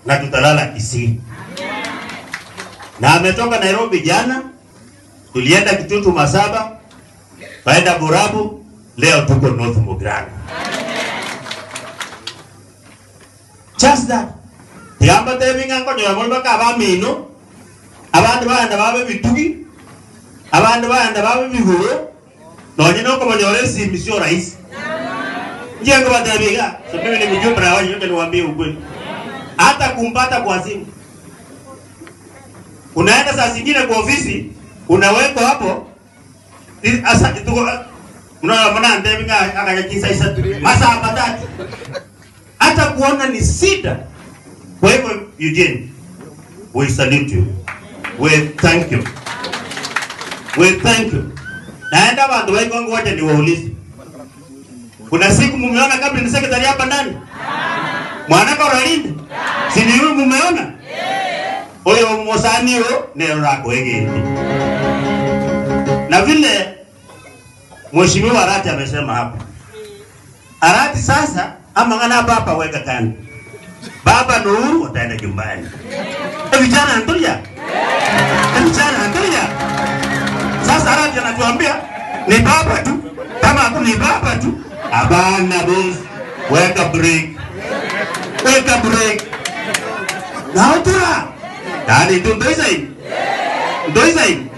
na tutalala Kisii. Na ametoka Nairobi jana, tulienda Kitutu Masaba, kaenda Borabu, leo tuko North Mugirango. Just that. Tigamba tebinga nkonyo molba ka ba mino. Abandi baenda babe bitugi. Abandi baenda babe biguro. Nonye noko banyore simbi sio rahisi. Jengo batabiga. So mimi ni mjumbe na wao nyote niwaambie ukweli. Hata kumpata kwa simu. Unaenda saa zingine kwa ofisi, unawekwa hapo. i- Asa tuko unaona mwana ndebinga akanyakisa isa masaa matatu hata kuona ni sida. Kwa hivyo Eugene, we salute you, we thank you, we thank you. Naenda bantu waikongo wote ni waulize, kuna siku mumeona cabinet secretary hapa ndani mwanaka uralinde sini huyu mumeona oyo mosani yo nero lako egeni na vile mheshimiwa Arati amesema hapa Arati sasa ama ngana baba weka kando. Baba na Uhuru wataenda nyumbani. E vijana antulia. E vijana antulia. Sasa Arati anatuambia ni baba tu. Kama hakuna ni baba tu. Abana boss. Weka break. Weka break. Na utura. Dani tu ndio hizo. Ndio hizo.